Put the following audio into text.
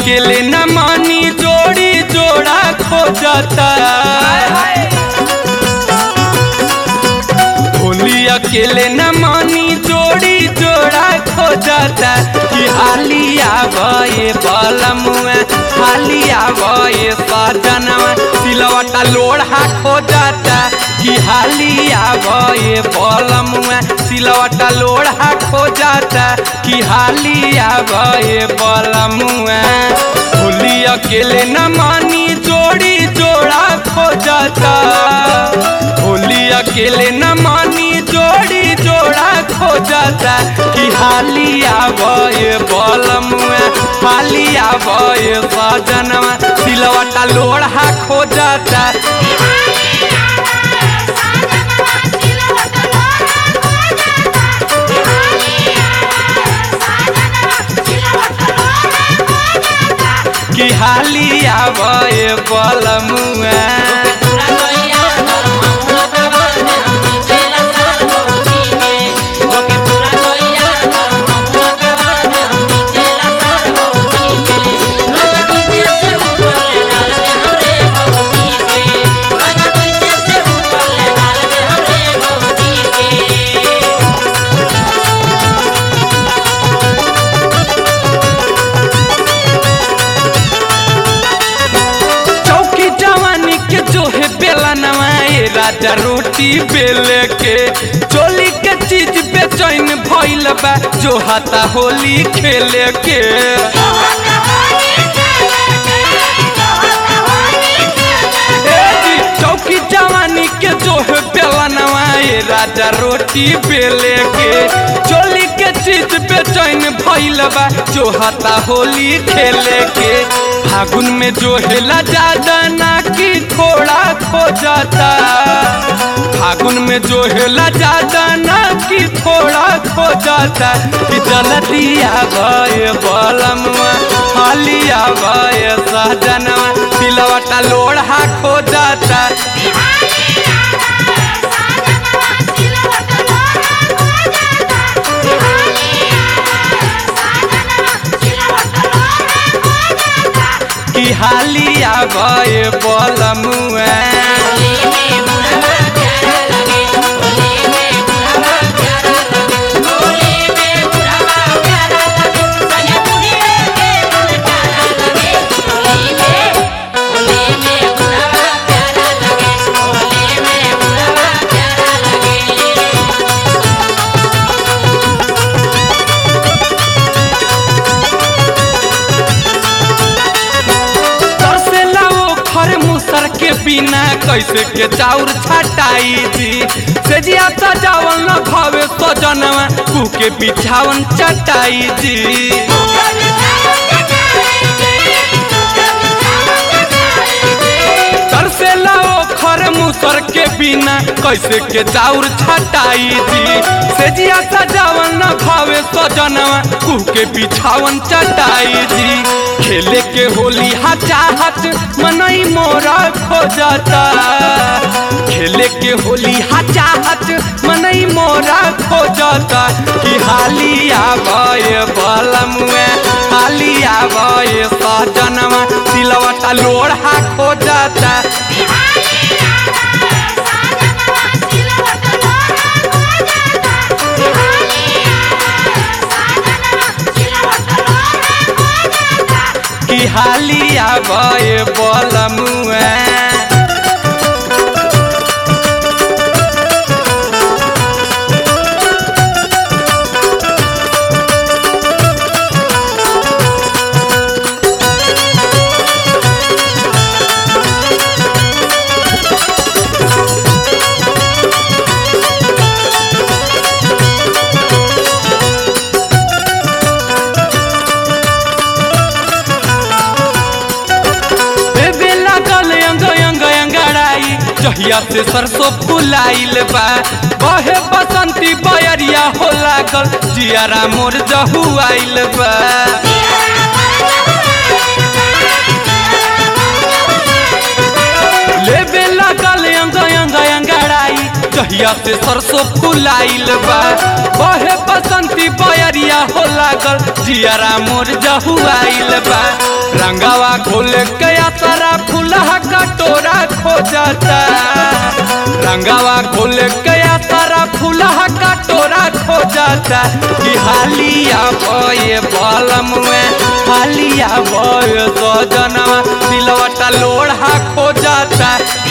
अकेले न मानी जोड़ी जोड़ा खोजता होली अकेले न मानी जोड़ी जोड़ा खोजता कि हालिया भये बलमुआ हालिया भये सजनवा सिलवटा लोढ़ा खोजता कि हालिया भये बलमुआ सिलवटा लोढ़ा खोजता कि हालिया भये बलमुआ होली अकेले न मानी जोड़ी जोड़ा खोजता होली अकेले न मानी जोड़ी जोड़ा खोजता कि हालिया भये बलमुआ हालिया भये सजनवा सिलवटा लोढ़ा खोजता कि हालिया भये बलमुआ चौकी जवानी के जो है बेला नवाए राजा रोटी बेले के चोली के चीज बेचैन भइल बा जो हाथा होली खेले के ए जी, चौकी जवानी के जो है बेला नवाए राजा रोटी बेले के चोली के चीज बेचैन भइल बा जो हाथा होली खेले के फागुन में जो हेला ज्यादा ना कि थोड़ा खो जाता फागुन में जो हेला ज्यादा ना कि थोड़ा खो जाता कि जलदिया भय बलमवा हालिया भय सहजनवा सिलवटा लोढ़ा खो जाता कि हालिया भय बलमुआ तरसेला वो खर मुसर के बिना कैसे के चाउर छटाई जी से जिया सजावल न भावे सजनवा कू के बिछावन चटाई जी तरसेला वो खर मुसर के बिना कैसे के चाउर छटाई जी से जिया सजावल न भावे सजनवा कू के बिछावन चटाई जी खेले के होली हा चाहत मनई मोरा खो जाता खेले के होली हा चाहत मनई मोरा खो जाता कि हालिया भय बलमुए हालिया भय सजनवा सिलवटा लोढ़ा खो जाता कि हालिया भय बलमुए बेबे लागल अंग अंग अंगड़ाई जहिया से सरसों फुलाइल बा बहे बसंती बयरिया हो लागल जियारा मोर जहु आइल बा लेबे लागल अंग अंग अंगड़ाई जहिया से सरसों फुलाइल बा बहे बसंती बयरिया हो लागल जियारा मोर जहुआइल बा रंगावा खोल के सारा फूलहा कटोरा खो जाता रंगावा खोल के सारा फूलहा कटोरा खो जाता कि हालिया बये बलम में हालिया बये सजनवा सिलवटा लोढ़ा खो जाता